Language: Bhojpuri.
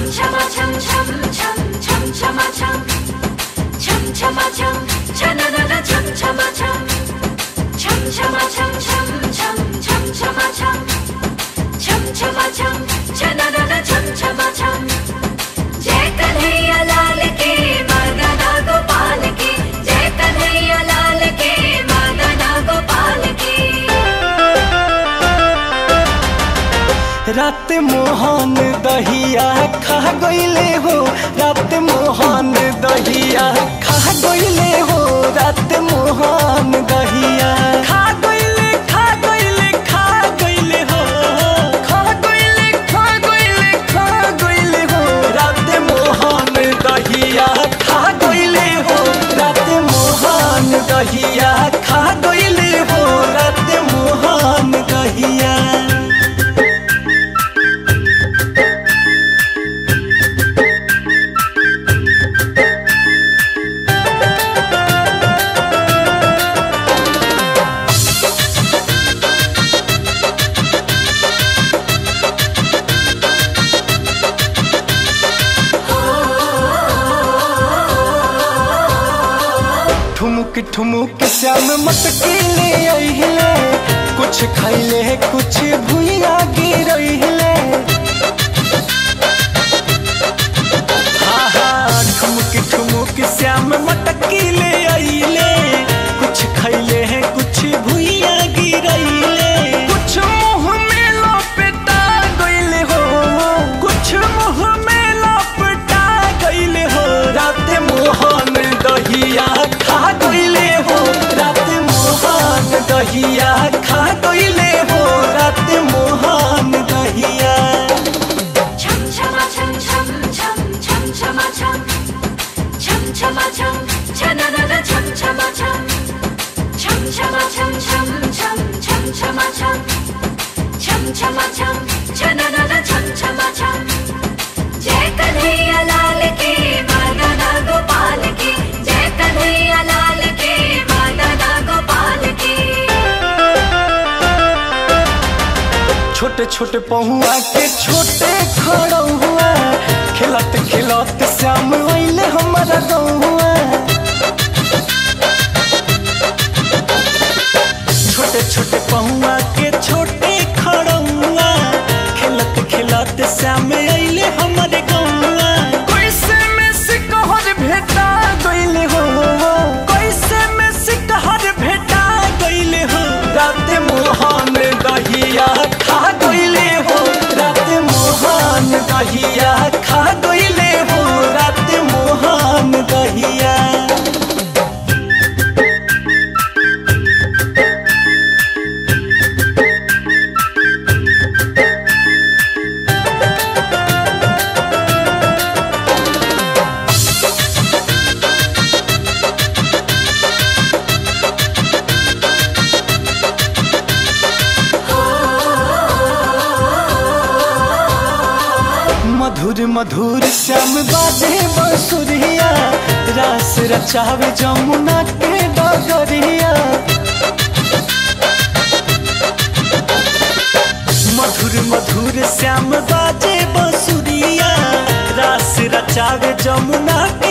chama cham cham cham cham chama cham cham chama cham chanana cham chama cham cham chama cham cham cham cham chama cham cham chama cham chanana cham chama cham जय कन्हैया लाल की मदना गोपाल की जय कन्हैया लाल की मदना गोपाल की रात मोहन दहिया खा गईले हो रात मोहन दहिया खा गईले हो रात मोहन दहिया खा गईले खा गईले खा गईले हो खा गईले खा गईले खा गईले हो रात मोहन दहिया खा गईले हो रात मोहन दहिया खा गईले हो रात मोहन दहिया ठुमुक ठुमुक श्याम मटके ले अइले कुछ खैले कुछ भुइया गिरइले हाँ हाँ ठुमुक ठुमुक श्याम मटके ले अइले कुछ खैले कुछ भुइया गिरइले कुछ मुंह में लपेटा गइले हो कुछ मुंह में लपेटा गइले हो रात मोहन दहिया खा गइले हो रात मोहन दहिया खा गइले हो रात मोहन दहिया Chum chama chum chum chum chum chama chum chum chama chum chanana chum chama chum chum chama chum chum chum chum chama chum chum chama chum chanana chum chama chum जय कन्हैया लाल की मदना गोपाल की जय कन्हैया लाल की मदना गोपाल की छोटे छोटे पहुआ के छोटे खड़ौआ खिलत खिलत श्याम अइले हमारा गौआ छोटे छोटे पहुआ के छोटे खड़ौआ खिलत खिलत श्याम अइले हमारे गौआ कैसे में सिकहर भेटा गइले हो कैसे में सिकहर भेटा गइले हो रात मोहन दहिया खा गइले हो रात मोहन दहिया खा गइले हो रात मोहन दहिया मधुर मधुर श्याम बाजे बसुरिया रास रचावे जमुना के डगरिया मधुर मधुर श्याम बाजे बसुरिया रास रचावे जमुना के